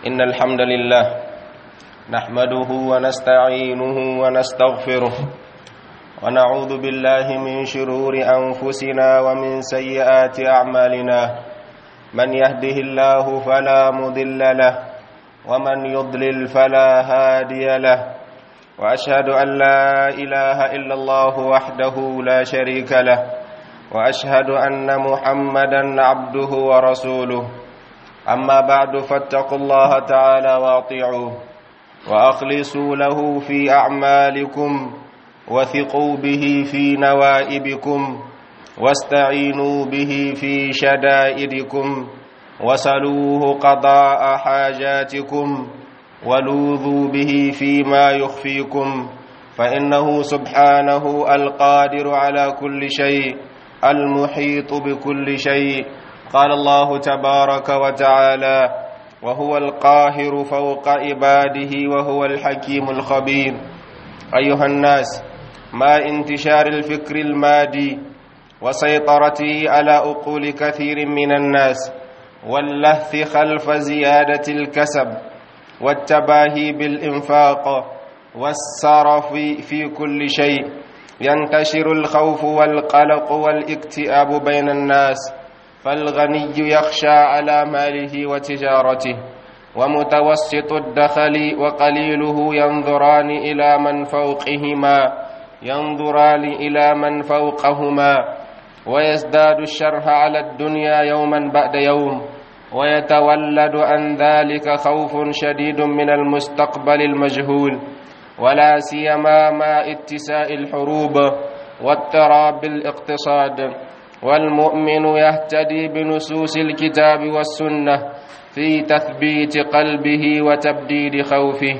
إن الحمد لله نحمده ونستعينه ونستغفره ونعوذ بالله من شرور أنفسنا ومن سيئات أعمالنا من يهده الله فلا مضل له ومن يضلل فلا هادي له وأشهد أن لا إله إلا الله وحده لا شريك له وأشهد أن محمدا عبده ورسوله أما بعد فاتقوا الله تعالى واطيعوه وأخلصوا له في أعمالكم وثقوا به في نوائبكم واستعينوا به في شدائدكم وسلوه قضاء حاجاتكم ولوذوا به فيما يخفيكم فإنه سبحانه القادر على كل شيء المحيط بكل شيء قال الله تبارك وتعالى وهو القاهر فوق عباده وهو الحكيم الخبير أيها الناس ما انتشار الفكر المادي وسيطرته على عقول كثير من الناس واللهث خلف زيادة الكسب والتباهي بالإنفاق والسرف في كل شيء ينتشر الخوف والقلق والاكتئاب بين الناس فالغني يخشى على ماله وتجارته ومتوسط الدخل وقليله ينظران إلى من فوقهما ينظران إلى من فوقهما ويزداد الشرح على الدنيا يوما بعد يوم ويتولد عن ذلك خوف شديد من المستقبل المجهول ولا سيما مع اتساء الحروب واضطراب الاقتصاد والمؤمن يهتدي بنصوص الكتاب والسنة في تثبيت قلبه وتبديد خوفه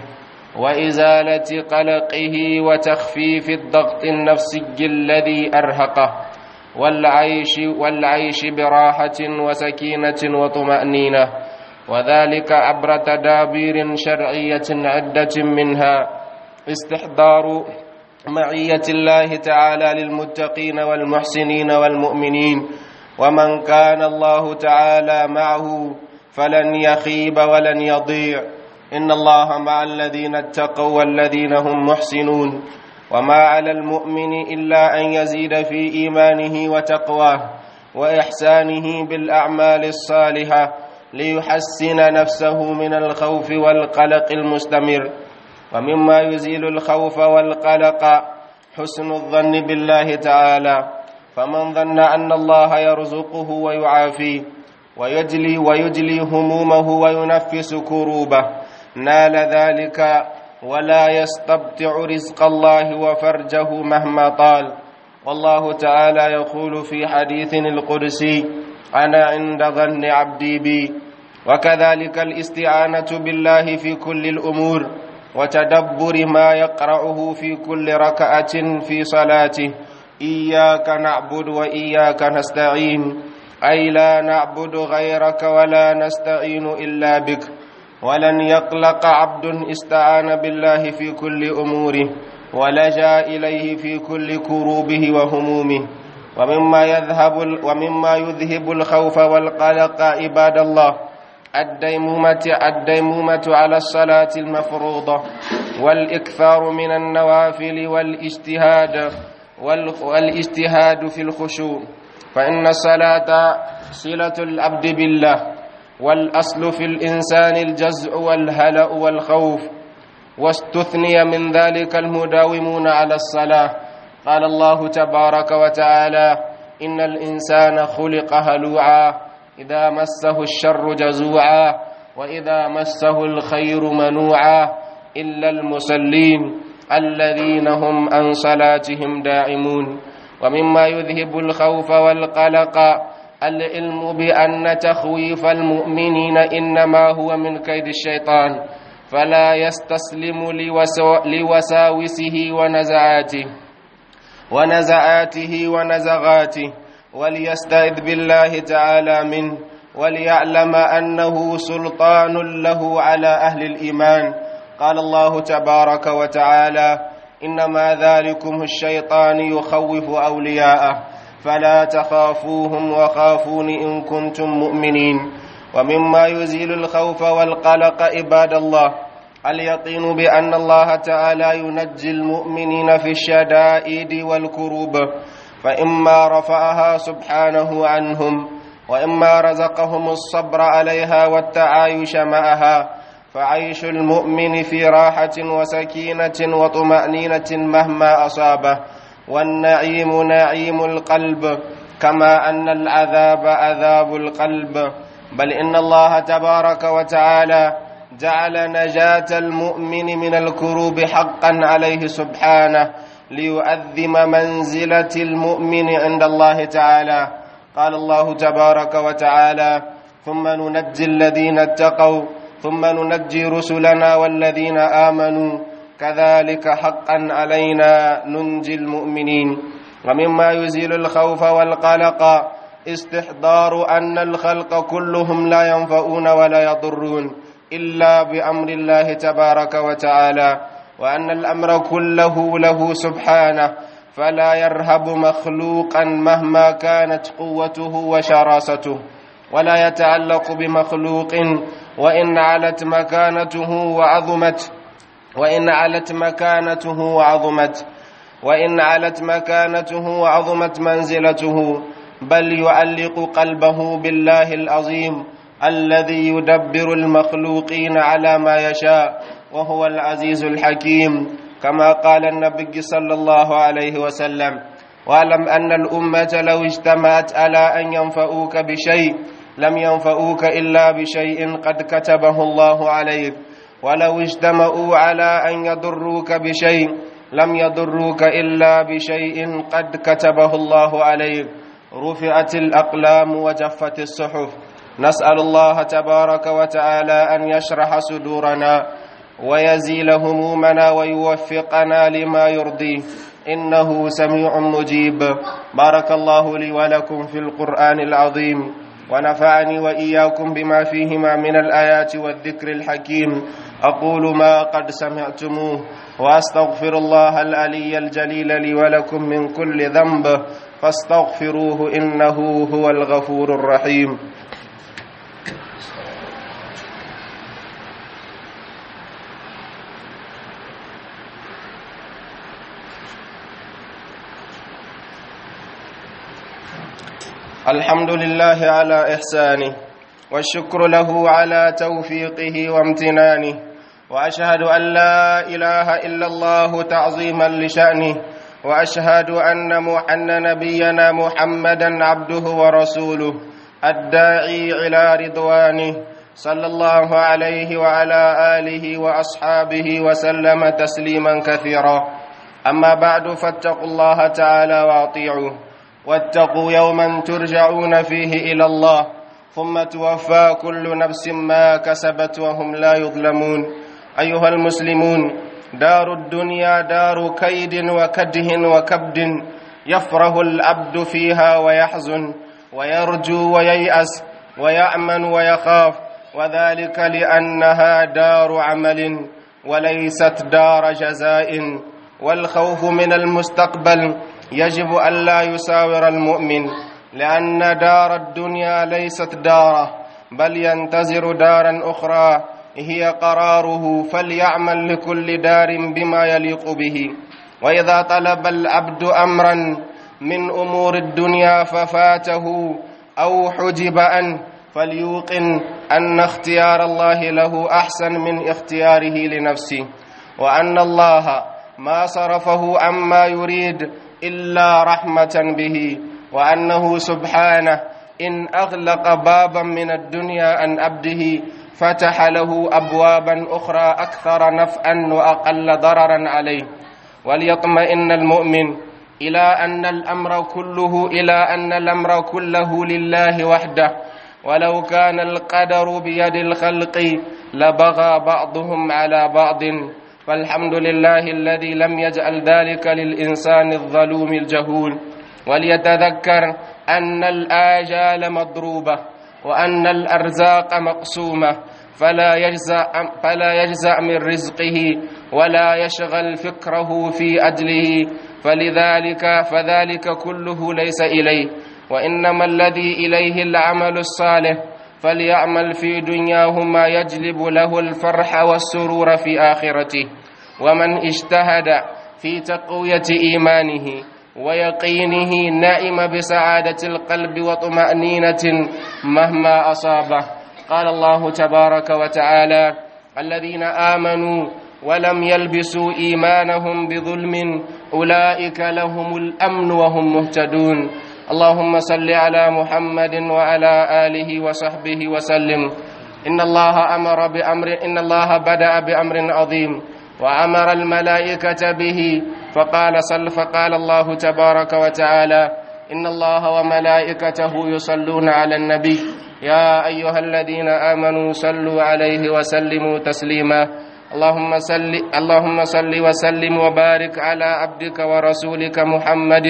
وإزالة قلقه وتخفيف الضغط النفسي الذي أرهقه والعيش والعيش براحة وسكينة وطمأنينة وذلك عبر تدابير شرعية عدة منها استحضار معية الله تعالى للمتقين والمحسنين والمؤمنين ومن كان الله تعالى معه فلن يخيب ولن يضيع إن الله مع الذين اتقوا والذين هم محسنون وما على المؤمن إلا أن يزيد في إيمانه وتقواه وإحسانه بالأعمال الصالحة ليحسن نفسه من الخوف والقلق المستمر ومما يزيل الخوف والقلق حسن الظن بالله تعالى فمن ظن أن الله يرزقه ويعافيه ويجلي ويجلي همومه وينفس كروبه نال ذلك ولا يستبطع رزق الله وفرجه مهما طال والله تعالى يقول في حديث القدسي أنا عند ظن عبدي بي وكذلك الاستعانة بالله في كل الأمور وتدبر ما يقرأه في كل ركعة في صلاته إياك نعبد وإياك نستعين أي لا نعبد غيرك ولا نستعين إلا بك ولن يقلق عبد استعان بالله في كل أموره ولجا إليه في كل كروبه وهمومه ومما يذهب ومما يذهب الخوف والقلق عباد الله الديمومة الديمومة على الصلاة المفروضة والإكثار من النوافل والاجتهاد والاجتهاد في الخشوع فإن الصلاة صلة العبد بالله والأصل في الإنسان الجزع والهلأ والخوف واستثني من ذلك المداومون على الصلاة قال الله تبارك وتعالى إن الإنسان خلق هلوعا إذا مسه الشر جزوعا وإذا مسه الخير منوعا إلا المصلين الذين هم عن صلاتهم داعمون ومما يذهب الخوف والقلق العلم بأن تخويف المؤمنين إنما هو من كيد الشيطان فلا يستسلم لوساوسه ونزعاته ونزعاته ونزغاته وليستعذ بالله تعالى منه وليعلم أنه سلطان له على أهل الإيمان قال الله تبارك وتعالى إنما ذلكم الشيطان يخوف أولياءه فلا تخافوهم وخافون إن كنتم مؤمنين ومما يزيل الخوف والقلق عباد الله اليقين بأن الله تعالى ينجي المؤمنين في الشدائد والكروب فإما رفعها سبحانه عنهم وإما رزقهم الصبر عليها والتعايش معها فعيش المؤمن في راحة وسكينة وطمأنينة مهما أصابه والنعيم نعيم القلب كما أن العذاب عذاب القلب بل إن الله تبارك وتعالى جعل نجاة المؤمن من الكروب حقا عليه سبحانه ليؤذم منزلة المؤمن عند الله تعالى قال الله تبارك وتعالى ثم ننجي الذين اتقوا ثم ننجي رسلنا والذين آمنوا كذلك حقا علينا ننجي المؤمنين ومما يزيل الخوف والقلق استحضار أن الخلق كلهم لا ينفعون ولا يضرون إلا بأمر الله تبارك وتعالى وأن الأمر كله له سبحانه فلا يرهب مخلوقا مهما كانت قوته وشراسته ولا يتعلق بمخلوق وإن علت مكانته وعظمت وإن علت مكانته وعظمت وإن علت مكانته وعظمت منزلته بل يعلق قلبه بالله العظيم الذي يدبر المخلوقين على ما يشاء وهو العزيز الحكيم كما قال النبي صلى الله عليه وسلم واعلم أن الأمة لو اجتمعت على أن ينفعوك بشيء لم ينفعوك إلا بشيء قد كتبه الله عليك ولو اجتمعوا على أن يضروك بشيء لم يضروك إلا بشيء قد كتبه الله عليك رفعت الأقلام وجفت الصحف نسأل الله تبارك وتعالى أن يشرح صدورنا ويزيل همومنا ويوفقنا لما يرضيه إنه سميع مجيب بارك الله لي ولكم في القرآن العظيم ونفعني وإياكم بما فيهما من الآيات والذكر الحكيم أقول ما قد سمعتموه وأستغفر الله العلي الجليل لي ولكم من كل ذنب فاستغفروه إنه هو الغفور الرحيم الحمد لله على إحسانه والشكر له على توفيقه وامتنانه وأشهد أن لا إله إلا الله تعظيما لشأنه وأشهد أن أن نبينا محمدا عبده ورسوله الداعي إلى رضوانه صلى الله عليه وعلى آله وأصحابه وسلم تسليما كثيرا أما بعد فاتقوا الله تعالى وأطيعوه واتقوا يوما ترجعون فيه إلى الله ثم توفى كل نفس ما كسبت وهم لا يظلمون أيها المسلمون دار الدنيا دار كيد وكده وكبد يفره العبد فيها ويحزن ويرجو وييأس ويأمن ويخاف وذلك لأنها دار عمل وليست دار جزاء والخوف من المستقبل يجب ألا يساور المؤمن لأن دار الدنيا ليست داره بل ينتظر دارا أخرى هي قراره فليعمل لكل دار بما يليق به وإذا طلب العبد أمرا من أمور الدنيا ففاته أو حجب عنه فليوقن أن اختيار الله له أحسن من اختياره لنفسه وأن الله ما صرفه عما يريد إلا رحمة به وأنه سبحانه إن أغلق بابا من الدنيا عن عبده فتح له أبوابا أخرى أكثر نفعا وأقل ضررا عليه وليطمئن المؤمن إلى أن الأمر كله إلى أن الأمر كله لله وحده ولو كان القدر بيد الخلق لبغى بعضهم على بعض فالحمد لله الذي لم يجعل ذلك للإنسان الظلوم الجهول وليتذكر أن الآجال مضروبة وأن الأرزاق مقسومة فلا يجزع فلا يجزع من رزقه ولا يشغل فكره في أجله فلذلك فذلك كله ليس إليه وإنما الذي إليه العمل الصالح فليعمل في دنياه ما يجلب له الفرح والسرور في آخرته ومن اجتهد في تقوية إيمانه ويقينه نعم بسعادة القلب وطمأنينة مهما أصابه قال الله تبارك وتعالى الذين آمنوا ولم يلبسوا إيمانهم بظلم أولئك لهم الأمن وهم مهتدون اللهم صل على محمد وعلى آله وصحبه وسلم إن الله أمر بأمر إن الله بدأ بأمر عظيم وأمر الملائكة به فقال صل فقال الله تبارك وتعالى إن الله وملائكته يصلون على النبي يا أيها الذين آمنوا صلوا عليه وسلموا تسليما اللهم صل اللهم صل وسلم وبارك على عبدك ورسولك محمد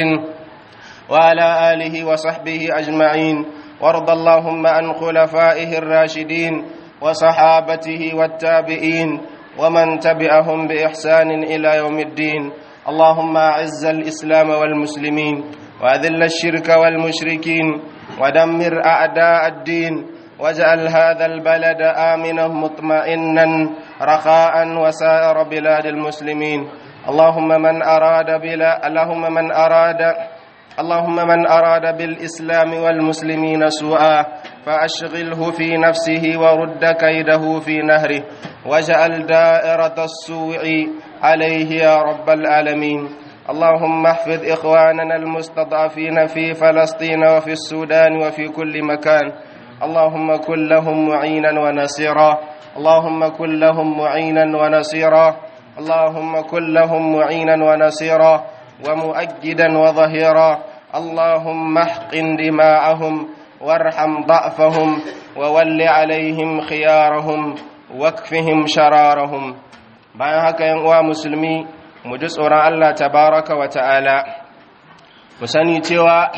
وعلى آله وصحبه أجمعين وارض اللهم عن خلفائه الراشدين وصحابته والتابعين ومن تبعهم بإحسان إلى يوم الدين اللهم أعز الإسلام والمسلمين وأذل الشرك والمشركين ودمر أعداء الدين واجعل هذا البلد آمنا مطمئنا رخاء وسائر بلاد المسلمين اللهم من أراد بلا اللهم من أراد اللهم من أراد بالإسلام والمسلمين سوءا فأشغله في نفسه ورد كيده في نهره واجعل دائرة السوء عليه يا رب العالمين اللهم احفظ إخواننا المستضعفين في فلسطين وفي السودان وفي كل مكان اللهم كن لهم معينا ونصيرا اللهم كن لهم معينا ونصيرا اللهم كن لهم معينا ونصيرا ومؤجدا وظهيرا اللهم احقن دماءهم وارحم ضعفهم وول عليهم خيارهم واكفهم شرارهم bayan haka yan uwa musulmi mu ji tsoron Allah tabaraka wa ta'ala mu sani cewa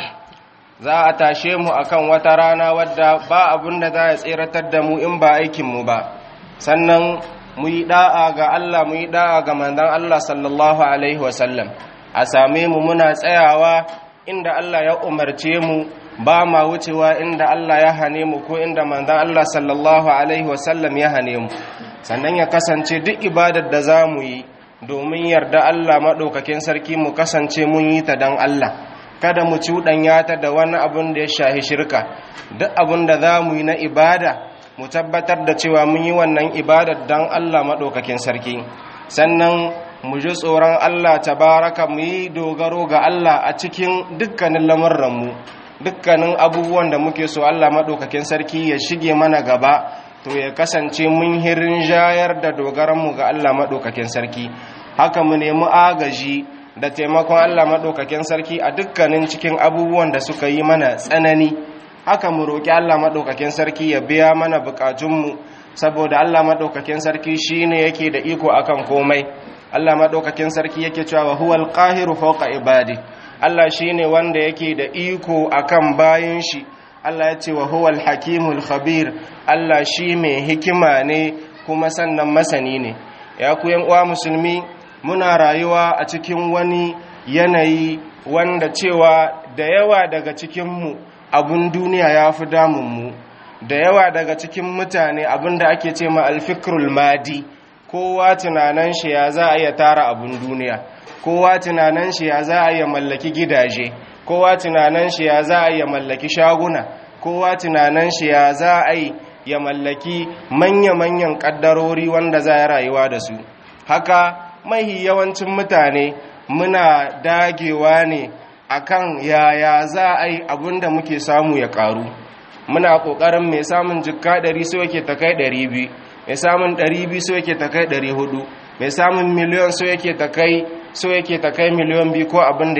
za a tashe mu akan wata rana wadda ba abun da za a tseratar da mu in ba aikinmu ba sannan mu yi da'a ga Allah mu yi da'a ga manzon Allah sallallahu alaihi wasallam a same mu muna tsayawa inda Allah ya umarce mu ba ma wucewa inda Allah ya hane mu ko inda manzon Allah sallallahu alaihi wasallam ya hane mu sannan ya kasance duk ibadar da za mu yi domin yarda Allah maɗaukakin sarki mu kasance mun yi ta don Allah kada mu cuɗanya ta da wani abun da ya shahi shirka duk abun da za mu yi na ibada mu tabbatar da cewa mun yi wannan ibadar don Allah maɗaukakin sarki sannan mu ji tsoron Allah tabaraka mu yi dogaro ga Allah a cikin dukkanin lamurranmu dukkanin abubuwan da muke so Allah maɗaukakin sarki ya shige mana gaba to ya kasance mun hirin jayar da dogaranmu ga Allah maɗaukakin sarki haka mu nemi agaji da taimakon Allah maɗaukakin sarki a dukkanin cikin abubuwan da suka yi mana tsanani haka mu roƙi Allah maɗaukakin sarki ya biya mana buƙatunmu saboda Allah maɗaukakin sarki shine yake da iko akan komai Allah maɗaukakin sarki yake cewa huwal qahiru fawqa ibadi Allah shine wanda yake da iko akan bayin shi Allah ya ce wa huwal hakimul khabir Allah shi mai hikima ne kuma sannan masani ne ya ku uwa musulmi muna rayuwa a cikin wani yanayi wanda cewa da yawa daga cikinmu abun duniya ya fi damunmu da yawa daga cikin mutane abin da ake ce ma alfikrul madi kowa tunanan shi ya za a iya tara abun duniya kowa tunanan shi ya za a iya mallaki gidaje kowa tunanan shi ya za a iya mallaki shaguna kowa tunanan shi ya za a yi ya mallaki manya-manyan ƙaddarori wanda za a rayuwa da su haka mahi yawancin mutane muna dagewa ne akan yaya za a yi abinda muke samu ya ƙaru muna ƙoƙarin mai samun jikka ɗari so yake ta kai ɗari biyu mai samun ɗari biyu so yake ta kai ɗari hudu mai samun miliyon so yake ta kai so yake ta kai miliyon biyu ko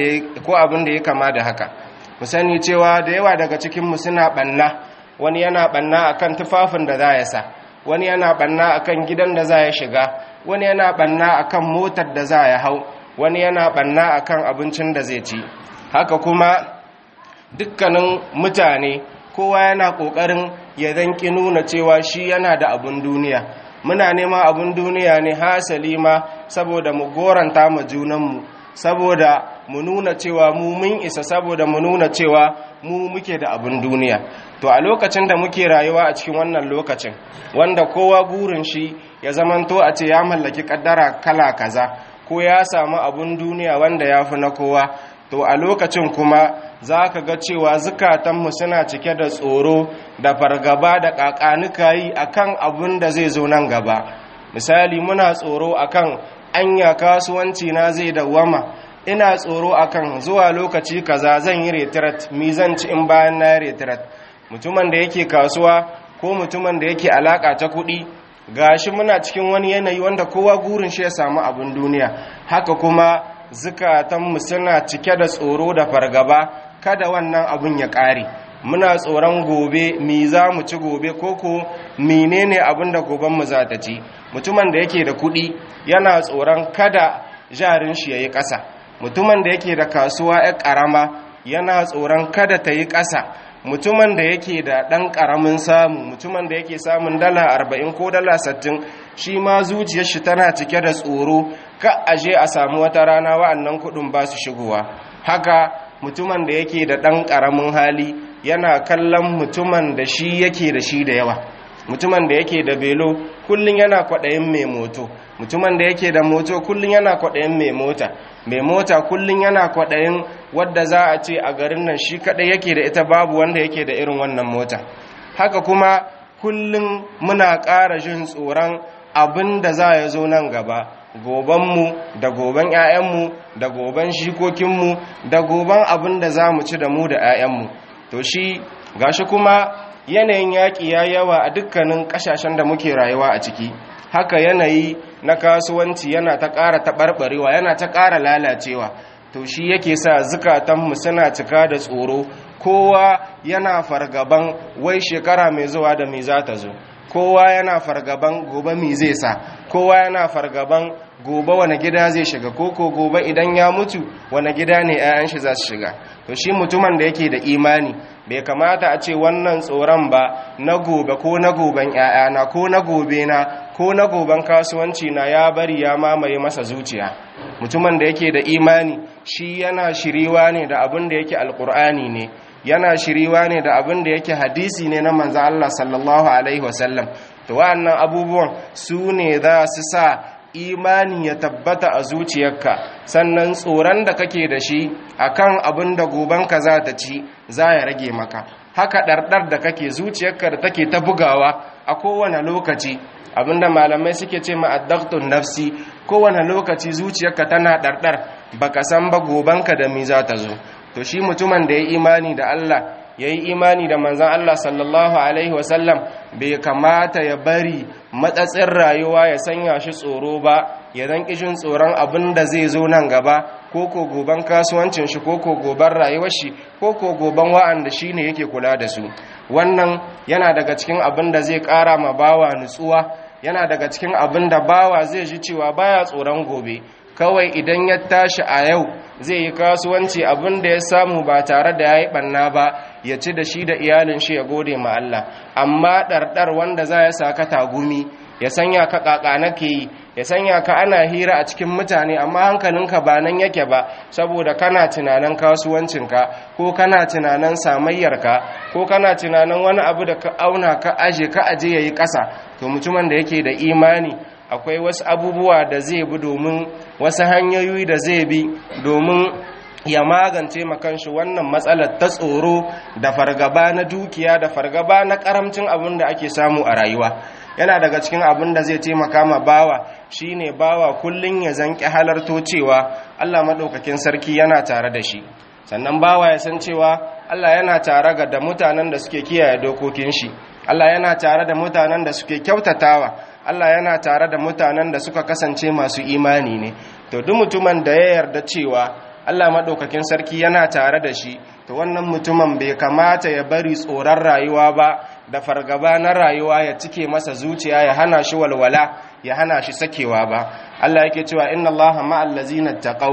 abin da ya kama da haka mu sani cewa da yawa daga cikinmu suna ɓanna wani yana ɓanna akan tufafin da za ya sa wani yana ɓanna akan gidan da za ya shiga wani yana ɓanna akan motar da za ya hau wani yana ɓanna akan abincin da zai ci haka kuma dukkanin mutane kowa yana ƙoƙarin ya zanki nuna cewa shi yana da abin duniya muna nema abin duniya ne hasali ma saboda mu goranta ma junanmu saboda mu nuna cewa mu mun isa saboda mu nuna cewa mu muke da abin duniya to a lokacin da muke rayuwa a cikin wannan lokacin wanda kowa gurin shi ya zamanto a ce ya mallaki kaddara kala kaza ko ya samu abun duniya wanda ya fi na kowa to a lokacin kuma za ka ga cewa zukatanmu suna cike da tsoro da fargaba da ƙaƙanuka yi a kan abin da zai zo nan gaba misali muna tsoro a kan anya kasuwanci na zai dawwama ina tsoro a kan zuwa lokaci kaza zan yi retirat mi zan ci in bayan na retirat mutumin da yake kasuwa ko mutumin da yake alaƙa ta kuɗi gashi muna cikin wani yanayi wanda kowa gurin shi ya samu abin duniya haka kuma zukatanmu suna cike da tsoro da fargaba kada wannan abin ya ƙare muna tsoron gobe mi za mu ci gobe koko menene abin da gobenmu za ta ci mutumin da yake da kuɗi yana tsoron kada jarin shi ya yi ƙasa mutumin da yake da kasuwa ya ƙarama yana tsoron kada ta yi ƙasa mutumin da yake da ɗan ƙaramin samu mutumin da yake samun dala arba'in ko dala sattin shi ma zuciyar shi tana cike da tsoro ka aje a samu wata rana wa'annan kuɗin ba su shigowa haka mutumin da yake da ɗan ƙaramin hali yana kallon mutumin da shi yake da shi da yawa mutumin da yake da belo kullum yana kwaɗayin mai moto mutumin da yake da moto kullum yana kwaɗayin mai mota mai mota kullum yana kwaɗayin wadda za a ce a garin nan shi kaɗai yake da ita babu wanda yake da irin wannan mota haka kuma kullum muna ƙara jin tsoron abin da za ya zo nan gaba gobanmu da goban 'ya'yanmu da goban shikokinmu da goban abin da za mu ci da mu da 'ya'yanmu to shi gashi kuma yanayin yaƙi ya yawa a dukkanin ƙasashen da muke rayuwa a ciki haka yanayi na kasuwanci yana ta ƙara taɓarɓarewa yana ta ƙara lalacewa to shi yake sa zukatanmu suna cika da tsoro kowa yana fargaban wai shekara mai zuwa da mai za ta zo kowa yana fargaban gobe mai zai sa kowa yana fargaban gobe wani gida zai shiga koko gobe idan ya mutu wani gida ne 'ya'yan shi za su shiga to shi mutumin da yake da imani bai kamata a ce wannan tsoron ba na gobe ko na goben 'ya'yana ko na gobe na ko na goben kasuwanci na ya bari ya mamaye masa zuciya mutumin da yake da imani shi yana shiriwa ne da abin da yake alkur'ani ne yana shiriwa ne da abin da yake hadisi ne na manzo Allah sallallahu alaihi wasallam to wa'annan abubuwan su ne za su sa imani ya tabbata a zuciyarka sannan tsoron da kake da shi akan abin da gobanka za ta ci za ya rage maka haka ɗarɗar da kake zuciyarka da take ta bugawa a kowane lokaci abinda malamai suke ce ma'addaktun nafsi kowane lokaci zuciyarka tana ɗarɗar baka san ba gobanka da mi za ta zo to shi mutumin da ya imani da Allah ya yi imani da manzan Allah sallallahu Alaihi wasallam bai kamata ya bari matsatsin rayuwa ya sanya shi tsoro ba ya zan kishin tsoron abin da zai zo nan gaba ko ko goban kasuwancin shi ko ko goban rayuwar shi ko ko goban wa'anda shi ne yake kula da su wannan yana daga cikin abin da zai kara ma bawa nutsuwa yana daga cikin abin da bawa zai ji cewa baya tsoron gobe kawai idan ya tashi a yau zai yi kasuwanci abin da ya samu ba tare da ya yi ɓanna ba ya ci da shi da iyalin shi ya gode ma Allah amma ɗarɗar wanda za ya saka tagumi ya sanya ka ƙaƙa nake yi ya sanya ka ana hira a cikin mutane amma hankalinka ba nan yake ba saboda kana tunanin kasuwancinka ko kana tunanin samayyarka ko kana tunanin wani abu da ka auna ka aje ka aje ya yi ƙasa to mutumin da yake da imani akwai wasu abubuwa da zai bi domin wasu hanyoyi da zai bi domin ya magance makanshi wannan matsalar ta tsoro da fargaba na dukiya da fargaba na karamcin abin da ake samu a rayuwa yana daga cikin abin da zai taimaka ma bawa shine bawa kullun ya zanki halarto cewa Allah madaukakin sarki yana tare da shi sannan bawa ya san cewa Allah yana tare ga da mutanen da suke kiyaye dokokin shi Allah yana tare da mutanen da suke kyautatawa Allah yana tare da mutanen da suka kasance masu imani ne to duk mutumin da ya yarda cewa Allah maɗaukakin sarki yana tare da shi to wannan mutumin bai kamata ya bari tsoron rayuwa ba da fargaba na rayuwa ya cike masa zuciya ya hana shi walwala ya hana shi sakewa ba Allah yake cewa inna Allaha ma'al ladzina taqaw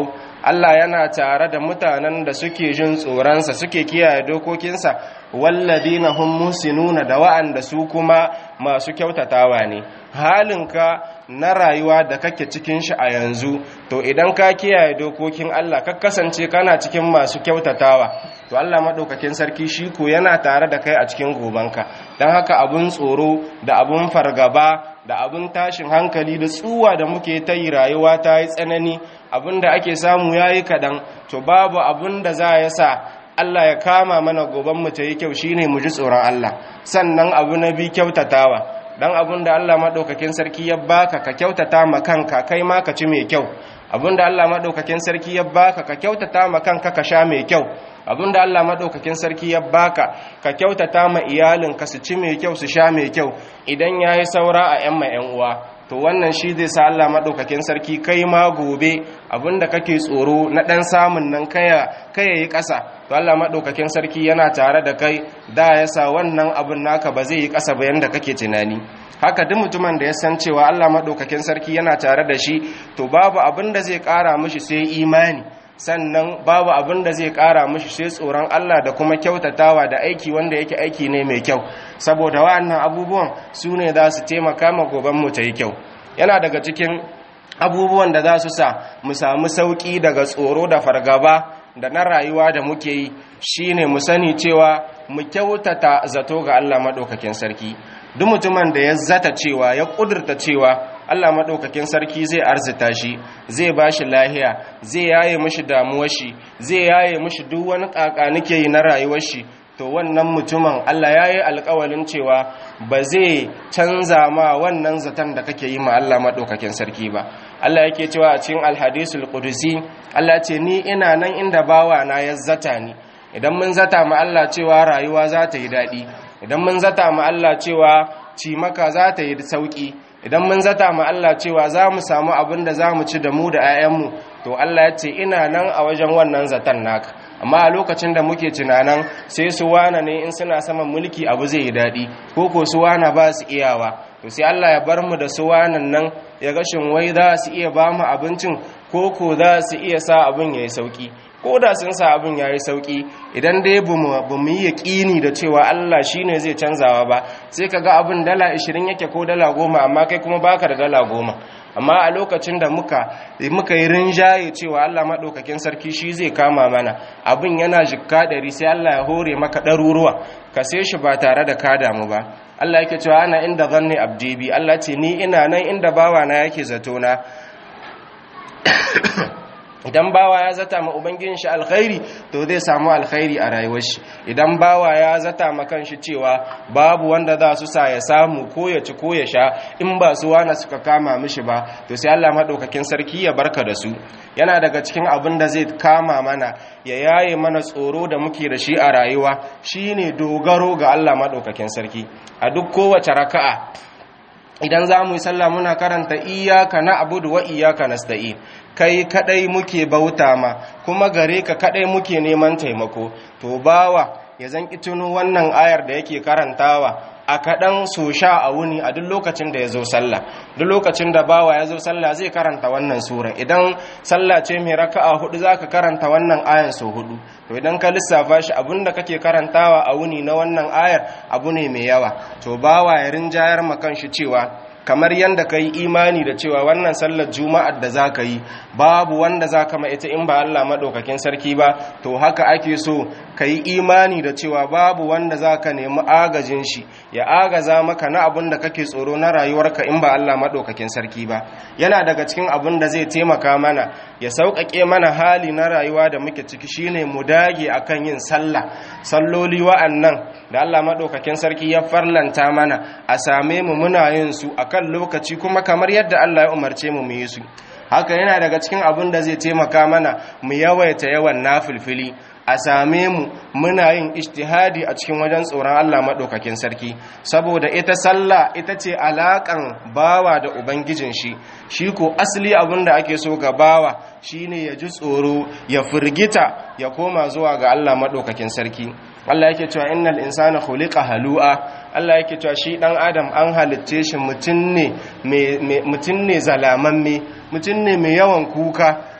Allah yana tare da mutanen da suke jin tsoronsa suke kiyaye dokokinsa walladina hum musinuna da wa'anda su kuma masu kyautatawa ne halinka na rayuwa da kake cikin shi a yanzu to idan ka kiyaye dokokin Allah ka kasance kana cikin masu kyautatawa to Allah madaukakin sarki shi ko yana tare da kai a cikin gobanka dan haka abun tsoro da abun fargaba da abun tashin hankali da tsuwa da muke ta yi rayuwa ta yi tsanani abin da ake samu yayi kadan to babu abun da za ya sa Allah ya kama mana goban mu ta yi kyau shine mu ji tsoron Allah sannan abu na bi kyautatawa dan abin da Allah madaukakin sarki ya baka ka kyautata ma kanka kai ma ka ci mai kyau abin da Allah madaukakin sarki ya baka ka kyautata ma kanka ka sha mai kyau abin da Allah madaukakin sarki ya baka ka kyautata ma iyalin ka su ci mai kyau su sha mai kyau idan yayi saura a yan ma yan uwa to wannan shi zai sa Allah madaukakin sarki kai ma gobe abinda kake tsoro na dan samun nan kaya kaya yi ƙasa to Allah madaukakin sarki yana tare da kai da ya sa wannan abin naka ba zai yi ƙasa ba yanda kake tunani haka duk mutumin da ya san cewa Allah madaukakin sarki yana tare da shi to babu abin da zai ƙara mishi sai imani sannan babu abin da zai ƙara mishi sai tsoron Allah da kuma kyautatawa da aiki wanda yake aiki ne mai kyau saboda wa'annan abubuwan su ne za su taimaka ma gobanmu ta yi kyau yana daga cikin abubuwan da za su sa mu samu sauƙi daga tsoro da fargaba da na rayuwa da muke yi shine mu sani cewa mu kyautata zato ga Allah maɗaukakin sarki duk mutumin da ya zata cewa ya ƙudurta cewa Allah maɗaukakin sarki zai arzita shi zai ba shi lahiya zai yaye mishi damuwar shi zai yaye mishi duk wani ƙaƙa nake yi na rayuwar shi to wannan mutumin Allah ya yi alkawalin cewa ba zai canza ma wannan zaton da kake yi ma Allah maɗaukakin sarki ba Allah yake cewa a cikin alhadisul qudusi Allah ce ni ina nan inda bawa na ya zata ni idan mun zata ma Allah cewa rayuwa za ta yi daɗi idan mun zata ma Allah cewa cimaka za ta yi sauƙi idan mun zata ma Allah cewa za mu samu abin da za mu ci da mu da 'ya'yanmu to Allah ya ce ina nan a wajen wannan zaton naka amma a lokacin da muke tunanan sai su wana ne in suna saman mulki abu zai yi daɗi ko ko su wana ba su iyawa to sai Allah ya bar mu da su wanan nan ya gashin wai za su iya ba mu abincin ko ko za su iya sa abin ya yi sauƙi ko da sun sa abin ya yi sauƙi idan dai ba mu yi yaƙini da cewa Allah shi ne zai canzawa ba sai ka ga abin dala 20 yake ko dala goma amma kai kuma baka da dala goma amma a lokacin da muka muka yi rinjaye cewa Allah maɗaukakin sarki shi zai kama mana abin yana jikka ɗari sai Allah ya hore maka ɗaruruwa ka sai shi ba tare da ka damu ba Allah yake cewa ana inda zanni abdi bi Allah ce ni ina nan inda bawa na yake zato na idan bawa ya zata ma ubangijin shi alkhairi to zai samu alkhairi a rayuwar shi idan bawa ya zata ma kanshi cewa babu wanda za su sa ya samu ko ya ci ko ya sha in ba su wani suka kama mishi ba to sai Allah madaukakin sarki ya barka da su yana daga cikin abin da zai kama mana ya yaye mana tsoro da muke da shi a rayuwa shine dogaro ga Allah madaukakin sarki a duk kowace raka'a idan za mu yi sallah muna karanta iyaka na abudu wa iyaka nasta'in kai kadai muke bauta ma kuma gare ka kadai muke neman taimako to bawa ya zan tuno wannan ayar da yake karantawa a kaɗan so sha a wuni a duk lokacin da ya zo sallah duk lokacin da bawa ya zo sallah zai karanta wannan sura idan sallah ce mai raka'a hudu zaka karanta wannan ayan so hudu to idan ka lissafa shi abinda kake karantawa a wuni na wannan ayar abu ne mai yawa to bawa ya rinjayar makan shi cewa kamar yadda ka yi imani da cewa wannan sallar juma'ar da za ka yi babu wanda za ka ita in ba Allah maɗaukakin sarki ba to haka ake so ka yi imani da cewa babu wanda za ka nemi agajin shi ya agaza maka na abin da kake tsoro na rayuwarka in ba Allah maɗaukakin sarki ba yana daga cikin abin da zai taimaka mana ya sauƙaƙe mana hali na rayuwa da muke ciki shine mu dage akan yin sallah salloli wa'annan da Allah maɗaukakin sarki ya farlanta mana a same mu muna yin su akan lokaci kuma kamar yadda Allah ya umarce mu mu yi su haka yana daga cikin abin da zai taimaka mana mu yawaita yawan nafilfili a same mu muna yin ijtihadi a cikin wajen tsoron Allah maɗaukakin sarki saboda ita sallah ita ce alaƙan bawa da ubangijin shi shi ko asali abin da ake so ga bawa shine ya ji tsoro ya firgita ya koma zuwa ga Allah maɗaukakin sarki Allah yake cewa innal insana khuliqa halu'a Allah yake cewa shi dan adam an halitte shi mutun ne mutun ne zalamamme mutun ne mai yawan kuka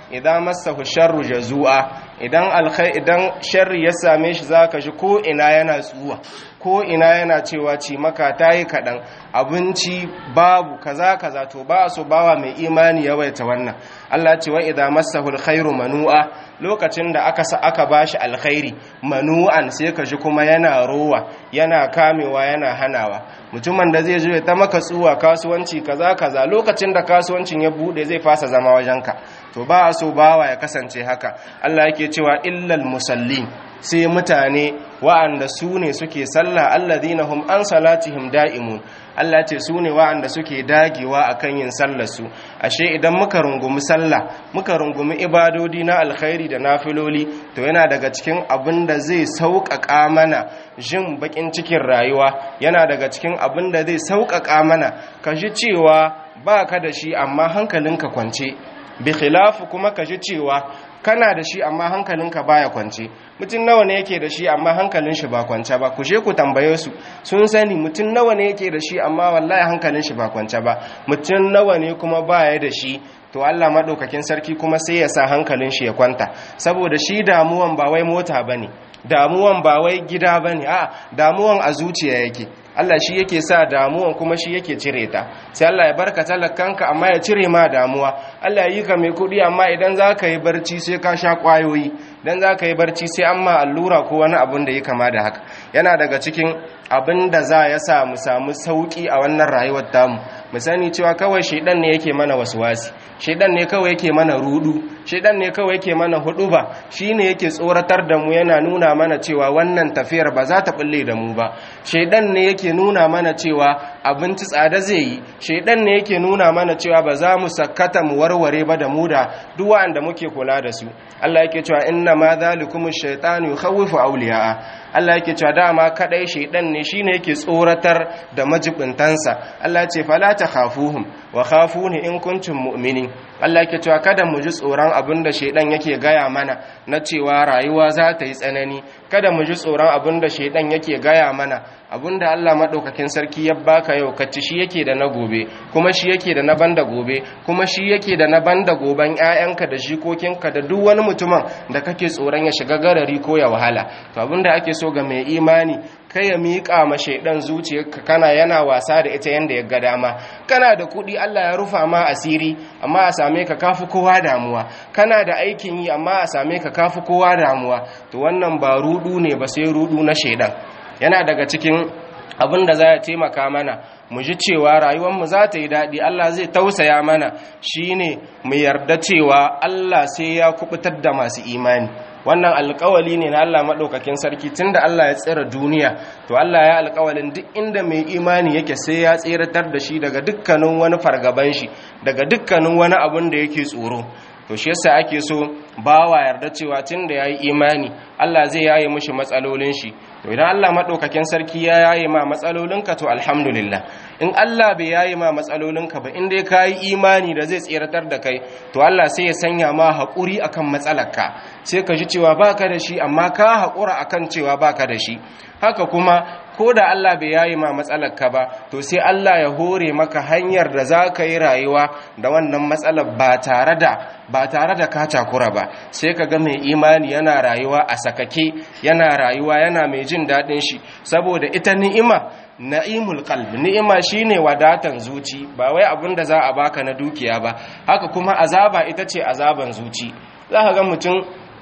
idan massahu sharru jazua idan alkhai idan sharri ya same shi zaka ji ko ina yana tsuwa ko ina yana cewa ci maka tayi kadan abinci babu kaza kaza to ba so bawa mai imani yawaita wannan Allah ya ce wa idza massahu alkhairu manu'a lokacin da aka sa aka bashi alkhairi manu'an sai ka ji kuma yana rowa yana kamewa yana hanawa mutumin da zai zo ya ta maka tsuwa kasuwanci kaza kaza lokacin da kasuwancin ya bude zai fasa zama wajenka to ba a so bawa ya kasance haka Allah yake cewa illal musallin sai mutane wa'anda su ne suke sallah alladhina hum an salatihim da'imun Allah ce su ne wa'anda suke dagewa akan yin sallar su ashe idan muka rungumi sallah muka rungumi ibadodi na alkhairi da nafiloli to yana daga cikin abin da zai sauƙaƙa mana jin bakin cikin rayuwa yana daga cikin abin da zai sauƙaƙa mana ka ji cewa ba ka da shi amma hankalinka kwance bi khilafu kuma ka ji cewa kana da shi amma hankalinka baya kwance mutum nawa ne yake da shi amma hankalin shi ba kwance ba ku je ku tambaye su sun sani mutum nawa ne yake da shi amma wallahi hankalin shi ba kwance ba mutum nawa ne kuma baya da shi to Allah madaukakin sarki kuma sai ya sa hankalin shi ya kwanta saboda shi damuwan ba wai mota bane damuwan ba wai gida bane a damuwan a zuciya yake Allah shi yake sa damuwan kuma shi yake cire ta sai Allah ya barka talakanka amma ya cire ma damuwa Allah ya yi ka mai kudi amma idan za ka yi barci sai ka sha kwayoyi idan za ka yi barci sai an ma allura ko wani abun da ya kama da haka yana daga cikin abin da za ya sa mu samu sauki a wannan rayuwar tamu mu sani cewa kawai shaidan ne yake mana wasuwasi shaidan ne kawai yake mana rudu shaidan ne kawai yake mana huduba shine yake tsoratar da mu yana nuna mana cewa wannan tafiyar ba za ta bulle da mu ba shaidan ne yake nuna mana cewa abinci tsada zai yi shaidan ne yake nuna mana cewa ba za mu sakkata mu warware ba da mu da duk wanda muke kula da su Allah yake cewa inna ma zalikum ash-shaytanu yukhawwifu awliya'a Allah yake cewa dama kadai shaidan ne shine yake tsoratar da majibintansa Allah ya ce fala takhafuhum wa khafuni in kuntum mu'minin Allah yake cewa kada mu ji tsoron abinda shaidan yake gaya mana na cewa rayuwa za ta yi tsanani kada mu ji tsoron abinda shaidan yake gaya mana abinda Allah madaukakin sarki ya baka yau kaci shi yake da na gobe kuma shi yake da na banda gobe kuma shi yake da na banda goben ƴaƴanka da jikokinka da duk wani mutumin da kake tsoron ya shiga garari ko ya wahala to abinda ake so ga mai imani kai ya miƙa ma shaidan zuciyarka kana yana wasa da ita yanda ya ga dama kana da kuɗi Allah ya rufa ma asiri amma a same ka kafi kowa damuwa kana da aikin yi amma a same ka kafi kowa damuwa to wannan ba rudu ne ba sai rudu na shaidan yana daga cikin abin da za ya taimaka mana mu ji cewa rayuwarmu za ta yi daɗi Allah zai tausaya mana shine mu yarda cewa Allah sai ya kubutar da masu imani wannan alkawali ne na Allah maɗaukakin sarki tunda Allah ya tsira duniya to Allah ya alkawalin duk inda mai imani yake sai ya tsiratar da shi daga dukkanin wani fargaban shi daga dukkanin wani abun da yake tsoro to shi yasa ake so bawa yarda cewa tunda yayi imani Allah zai yaye mishi matsalolin shi to idan Allah madaukakin sarki ya yaye ma matsalolinka to alhamdulillah in Allah bai yaye ma matsalolinka ba in dai kai imani da zai tsiratar da kai to Allah sai ya sanya ma haƙuri akan matsalarka sai ka ji cewa baka da shi amma ka haƙura akan cewa baka da shi haka kuma ko da Allah bai yayi ma matsalarka ba to sai Allah ya hore maka hanyar da za ka yi rayuwa da wannan matsalar ba tare da ba tare da ka takura ba sai ka ga mai imani yana rayuwa a sakake yana rayuwa yana mai jin daɗin shi saboda ita ni'ima na'imul qalb ni'ima shine wadatan zuci ba wai abin da za a baka na dukiya ba haka kuma azaba ita ce azaban zuci za ka ga mutum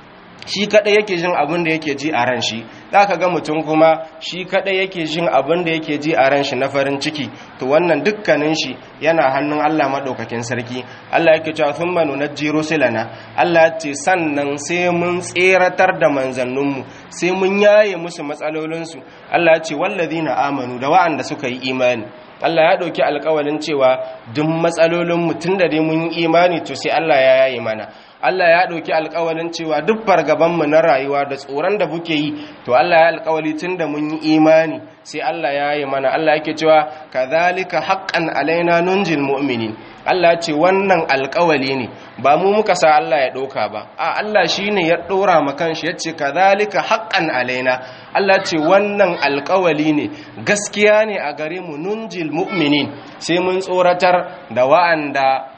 shi kadai yake jin abin da yake ji a ran shi zaka ga mutum kuma shi kadai yake jin abin da yake ji a ran shi na farin ciki to wannan dukkanin shi yana hannun Allah madaukakin sarki Allah yake cewa thumma nunajji rusulana Allah ya ce sannan sai mun tseratar da manzanninmu sai mun yaye musu matsalolinsu Allah ya ce wallazina amanu da wa'anda suka yi imani Allah ya ɗauki alkawalin cewa duk matsalolin mutum da dai mun yi imani to sai Allah ya yaye mana Allah ya ɗauki alkawalin cewa duk fargabanmu na rayuwa da tsoron da buke yi to Allah ya alkawali tun da mun yi imani sai Allah ya yi mana Allah yake cewa kadhalika haqqan alaina nunjil mu'minin Allah ce wannan alkawali ne ba mu muka sa Allah ya ɗauka ba a Allah shine ya ɗora ma kanshi yace kadhalika haqqan alaina Allah ce wannan alkawali ne gaskiya ne a gare mu nunjil mu'minin sai mun tsoratar da wa'anda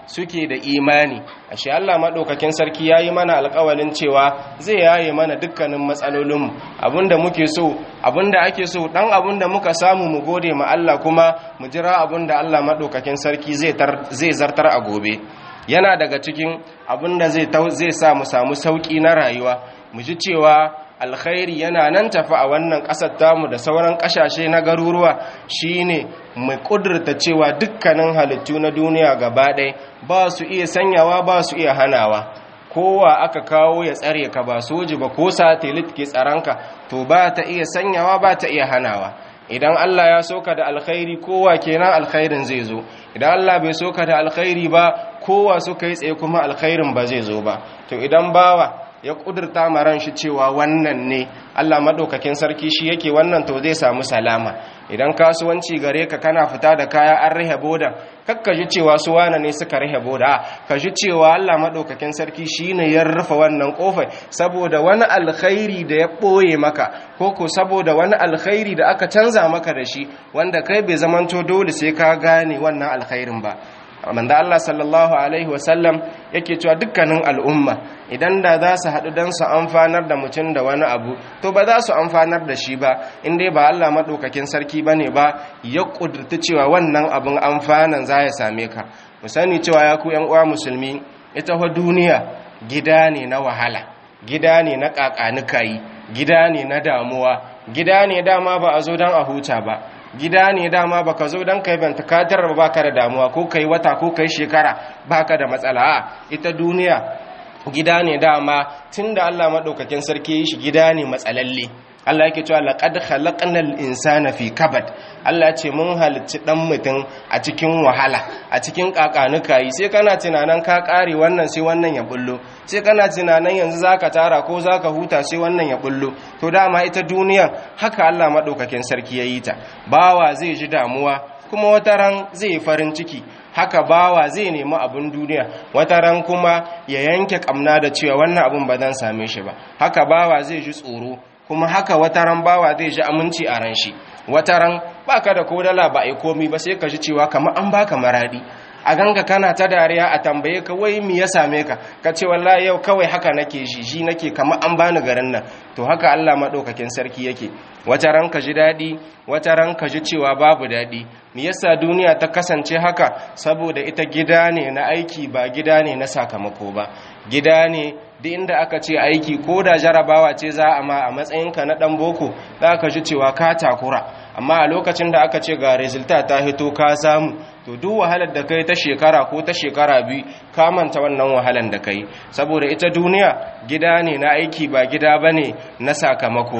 suke da imani ashe Allah madaukakin sarki yayi mana alƙawalin cewa zai yaye mana dukkanin matsalolin abinda muke so abinda ake so dan abinda muka samu mu gode ma Allah kuma mu jira abinda Allah madaukakin sarki zai zai zartar a gobe yana daga cikin abinda zai zai sa mu samu sauki na rayuwa mu ji cewa alkhairi yana nan tafi a wannan ƙasar tamu da sauran ƙasashe na garuruwa shine mu ƙudurta cewa dukkanin halittu na duniya gaba ɗaya ba su iya sanyawa ba su iya hanawa kowa aka kawo ya tsare ka ba soji ba ko satelit ke tsaranka to ba ta iya sanyawa ba ta iya hanawa idan Allah ya soka da alkhairi kowa kenan alkhairin zai zo idan Allah bai soka da alkhairi ba kowa suka yi tsaye kuma alkhairin ba zai zo ba to idan bawa ya kudurta maran shi cewa wannan ne Allah madaukakin sarki shi yake wannan to zai samu salama idan kasuwanci gare ka kana fita da kaya an rihe boda kakka ji cewa su wane ne suka rihe boda ka ji cewa Allah madaukakin sarki shine ya rufe wannan kofar saboda wani alkhairi da ya boye maka ko ko saboda wani alkhairi da aka canza maka da shi wanda kai bai zamanto dole sai ka gane wannan alkhairin ba manzo Allah sallallahu alaihi wasallam yake cewa dukkanin al'umma idan da za su haɗu don su amfanar da mutum da wani abu to ba za su amfanar da shi ba inda ba Allah maɗaukakin sarki ba ne ba ya ƙudurta cewa wannan abin amfanan za ya same ka mu sani cewa ya ku uwa musulmi ita wa duniya gida ne na wahala gida ne na ƙaƙanikayi gida ne na damuwa gida ne dama ba a zo don a huta ba gida ne dama baka zo dan kai banta katar ba baka da damuwa ko kai wata ko kai shekara baka da matsala a ita duniya gida ne dama tunda Allah madaukakin sarki yi shi gida ne matsalalle Allah yake cewa laqad khalaqnal insana fi kabad Allah ce mun halicci dan mutum a cikin wahala a cikin kakanuka yi sai kana tunanan ka kare wannan sai wannan ya bullo sai kana tunanan yanzu zaka tara ko zaka huta sai wannan ya bullo to dama ita duniya haka Allah madaukakin sarki yayi ta bawa zai ji damuwa kuma wata ran zai yi farin ciki haka bawa zai nemi abin duniya wata ran kuma ya yanke kamna da cewa wannan abin ba zan same shi ba haka bawa zai ji tsoro kuma haka wata ran bawa zai ji aminci a ran shi wata ran baka da kodala ba ai komi ba sai ka ji cewa kamar an baka maradi a ganga kana ta dariya a tambaye ka wai me ya same ka ka ce wallahi yau kawai haka nake shi shi nake kamar an bani garin nan to haka Allah madaukakin sarki yake wata ran ka ji dadi wata ran ka ji cewa babu dadi me yasa duniya ta kasance haka saboda ita gida ne na aiki ba gida ne na sakamako ba gida ne duk inda aka ce aiki ko da jarabawa ce za a ma a matsayinka na dan boko za ka ji cewa ka takura amma a lokacin da aka ce ga resulta ta hito ka samu to duk wahalar da kai ta shekara ko ta shekara biyu ka manta wannan wahalar da kai saboda ita duniya gida ne na aiki ba gida bane na sakamako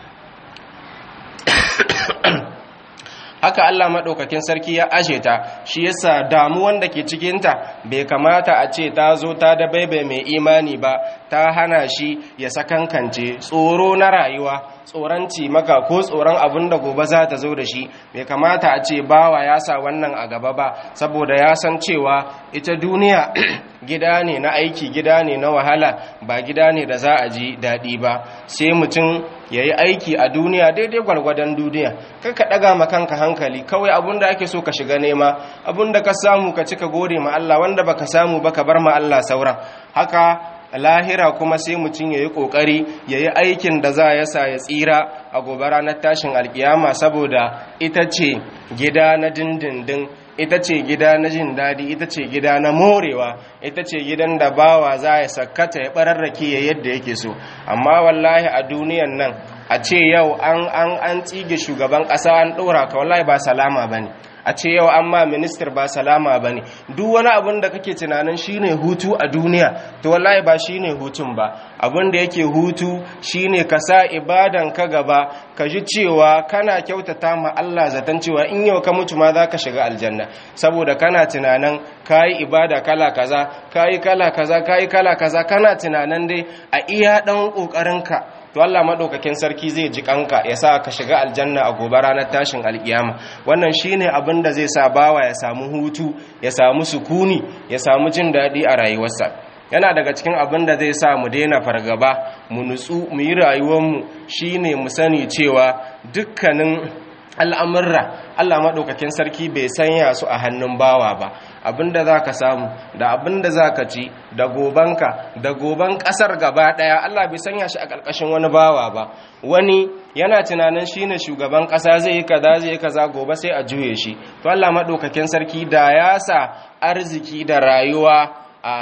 haka Allah maɗaukakin sarki ya aje ta shi yasa damuwan da ke cikinta bai kamata a ce ta zo ta da baibai mai imani ba ta hana shi ya sakankance tsoro na rayuwa tsoron maka ko tsoron abin da gobe za ta zo da shi bai kamata a ce bawa ya sa wannan a gaba ba saboda ya san cewa ita duniya gida ne na aiki gida ne na wahala ba gida ne da za a ji daɗi ba sai mutum ya yi aiki a duniya daidai gwargwadon duniya kai ka ɗaga ma kanka hankali kawai abin da ake so ka shiga nema abin da ka samu ka cika gode ma Allah wanda baka samu ba ka bar ma Allah sauran haka lahira kuma sai mutum ya yi ƙoƙari ya yi aikin da za ya sa ya tsira a gobe ranar tashin alkiyama saboda ita ce gida na dindindin ita ce gida na jin daɗi ita ce gida na morewa ita ce gidan da bawa za ya sakkata ya ɓararrake ya yadda yake so amma wallahi a duniyan nan a ce yau an an an tsige shugaban ƙasa an ɗora ka wallahi ba salama ba ne a ce yau an ma ministar ba salama ba ne duk wani abin da kake tunanin shine hutu a duniya to wallahi ba shine hutun ba abin da yake hutu shine ka sa ibadan ka gaba ka ji cewa kana kyautata ma Allah zaton cewa in yau ka mutu ma za ka shiga aljanna saboda kana tunanin kayi ibada kala kaza kayi kala kaza kayi kala kaza kana tunanin dai a iya dan kokarinka to Allah madaukakin sarki zai ji kanka ya sa ka shiga aljanna a gobe ranar tashin alkiyama wannan shine abin da zai sa bawa ya samu hutu ya samu sukuni ya samu jin daɗi a rayuwarsa yana daga cikin abin da zai sa mu daina fargaba mu nutsu mu yi rayuwarmu shine mu sani cewa dukkanin al'amurra Allah maɗaukakin sarki bai sanya su a hannun bawa ba abinda za ka samu da abinda za ka ci da gobanka da goban ƙasar gaba ɗaya Allah bai sanya shi a ƙarƙashin wani bawa ba wani yana tunanin shi ne shugaban ƙasa zai yi kaza zai yi kaza gobe sai a juye shi to Allah maɗaukakin sarki da ya sa arziki da rayuwa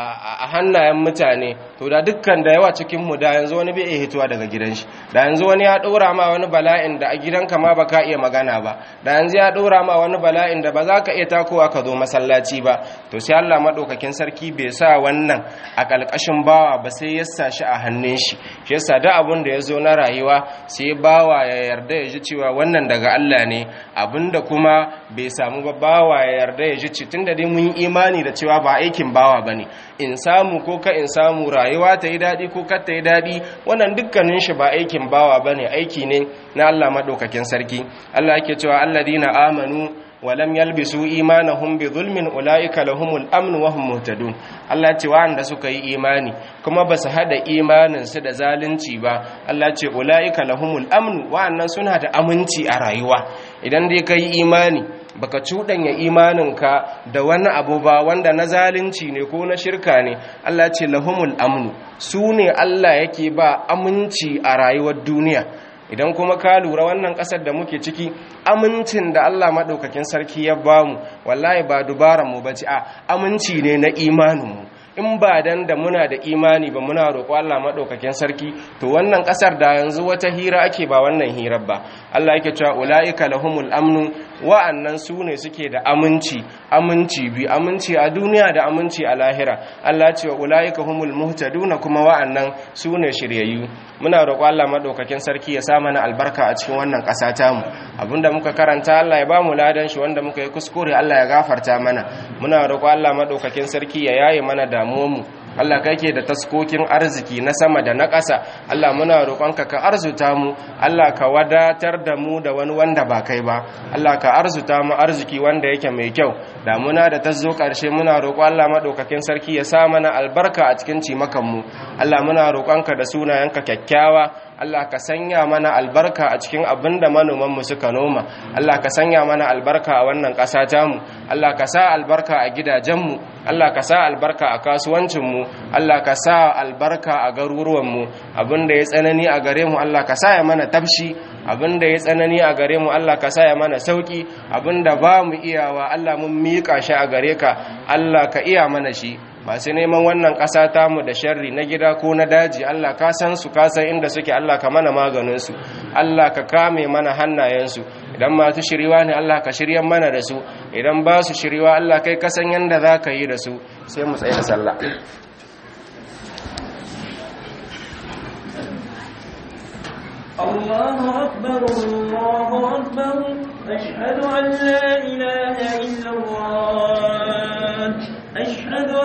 a hannayen mutane to da dukkan da yawa cikin mu da yanzu wani bai iya hituwa daga gidan shi da yanzu wani ya ɗora ma wani bala'in da a gidanka ma baka iya magana ba da yanzu ya ɗora ma wani bala'in da ba za ka iya takowa ka zo masallaci ba to sai Allah madaukakin sarki bai sa wannan a ƙalƙashin bawa ba sai ya sa shi a hannun shi shi yasa da abun da ya zo na rayuwa sai bawa ya yarda ya ji cewa wannan daga Allah ne abinda kuma bai samu ba bawa ya yarda ya ji tunda dai mun yi imani da cewa ba aikin bawa bane in samu ko ka in samu rayuwa ta yi daɗi ko ka ta yi daɗi wannan dukkanin shi ba aikin bawa ba ne aiki ne na Allah maɗaukakin sarki Allah yake cewa alladina amanu walam yalbisu imanahum bi zulmin ulaika lahumul amn wa hum muhtadun Allah ce wanda suka yi imani kuma ba su hada imanin su da zalunci ba Allah ce ulaika lahumul amn wa'annan suna da aminci a rayuwa idan dai kai imani baka cuɗanya imaninka da wani abu ba wanda na zalunci ne ko na shirka ne Allah ce lahumul amnu su ne Allah yake ba aminci a rayuwar duniya idan kuma ka lura wannan ƙasar da muke ciki amincin da Allah maɗaukakin sarki ya bamu wallahi ba dubaran mu bace a aminci ne na imaninmu in ba dan da muna da imani ba muna roƙo Allah maɗaukakin sarki to wannan ƙasar da yanzu wata hira ake ba wannan hirar ba Allah yake cewa ula'ika lahumul amnu wa'annan su ne suke da aminci aminci bi aminci a duniya da aminci a lahira Allah ce wa ula'ika humul muhtaduna kuma wa'annan su ne shiryayyu muna roƙo Allah maɗaukakin sarki ya sa mana albarka a cikin wannan ƙasa tamu abinda muka karanta Allah ya ba mu ladan shi wanda muka yi kuskure Allah ya gafarta mana muna roƙo Allah maɗaukakin sarki ya yaye mana da damuwanmu Allah kake da taskokin arziki na sama da na ƙasa Allah muna roƙonka ka arzuta mu Allah ka wadatar da mu da wani wanda ba kai ba Allah ka arzuta mu arziki wanda yake mai kyau damuna da ta zo ƙarshe muna roƙo Allah maɗaukakin sarki ya sa mana albarka a cikin cimakan mu Allah muna roƙonka da sunayenka kyakkyawa Allah ka sanya mana albarka a cikin abin da manomanmu suka noma Allah ka sanya mana albarka a wannan ƙasa tamu Allah ka sa albarka a gidajenmu Allah ka sa albarka a kasuwancinmu Allah ka sa albarka a garuruwanmu abin da ya tsanani a gare mu Allah ka sa ya mana tafshi abin da ya tsanani a gare mu Allah ka sa ya mana sauki abin da ba mu iyawa Allah mun miƙa shi a gare ka Allah ka iya mana shi masu neman wannan ƙasa tamu da sharri na gida ko na daji Allah ka san su ka san inda suke Allah ka mana maganinsu Allah ka kame mana hannayensu idan masu shiriwa ne Allah ka shiryan mana da su idan ba su shiriwa Allah kai ka san yanda za ka yi da su sai mu tsaye da sallah الله أكبر الله أكبر أشهد أن لا إله